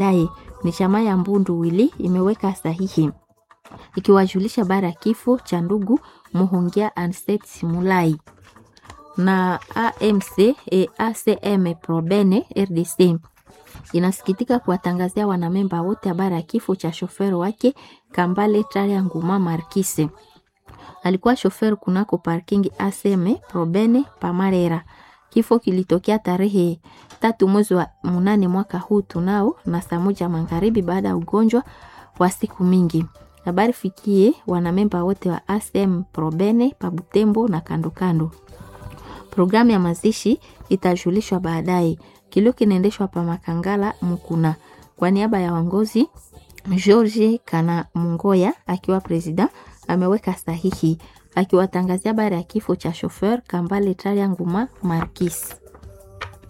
baadaye. Ni chama ya Mbundu Wili imeweka sahihi ikiwajulisha bara ya kifo cha ndugu Muhongia Anset Simulai na AMC e ACM Probene RDC inasikitika kuwatangazia wanamemba wote habari ya kifo cha shoferi wake Kambale Taria Nguma Markise. Alikuwa shoferi kunako parking ACM Probene Pamarera. Kifo kilitokea tarehe tatu mwezi wa munane mwaka huu tunao na saa moja magharibi baada ya ugonjwa wa siku mingi. Habari fikie wanamemba wote wa ACM Probene Pabutembo na kando kando. Programu ya mazishi itajulishwa baadaye. Kilio kinaendeshwa pa Makangala Mukuna. Kwa niaba ya wangozi George Kana Mungoya akiwa presida ameweka sahihi akiwatangazia habari ya kifo cha shofer Kambale Taria Nguma Markis.